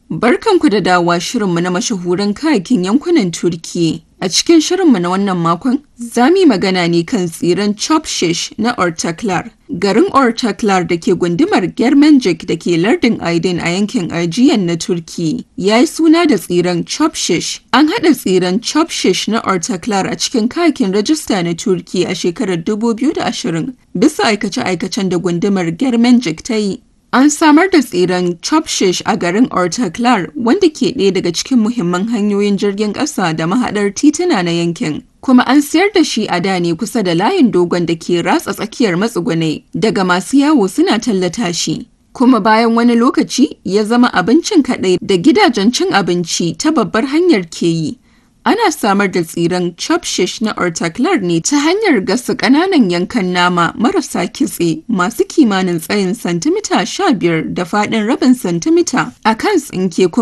Barkanku da dawowa shirinmu na mashahuran kayakin yankunan Turkiyya. A cikin shirinmu na wannan makon, za mu yi magana ne kan tsiren Chopshish na Ortaklar. Garin Ortaklar da ke gundumar Germenjik da ke lardin Aydin a yankin Aegean na Turkiyya ya yi suna da tsiren Chopshish. An haɗa tsiren Chopshish na Ortaklar a cikin kayakin rajista na Turkiyya a shekarar 2020 bisa aikace-aikacen da gundumar Germenjik ta yi. An samar da tsiren Chopshish a garin Ortaklar wanda ke ɗaya daga cikin muhimman hanyoyin jirgin ƙasa da mahaɗar tituna na yankin. Kuma an sayar da shi a da ne kusa da layin dogon da ke ratsa tsakiyar matsugunai daga masu yawo suna tallata shi. Kuma bayan wani lokaci ya zama abincin kaɗai da gidajen cin abinci ta babbar hanyar ke yi. Ana samar da tsiren chopshish na ortaklar ne ta hanyar gasa ƙananan yankan nama marasa kitse masu kimanin tsayin santimita 15 da faɗin rabin santimita a kan tsinke kuma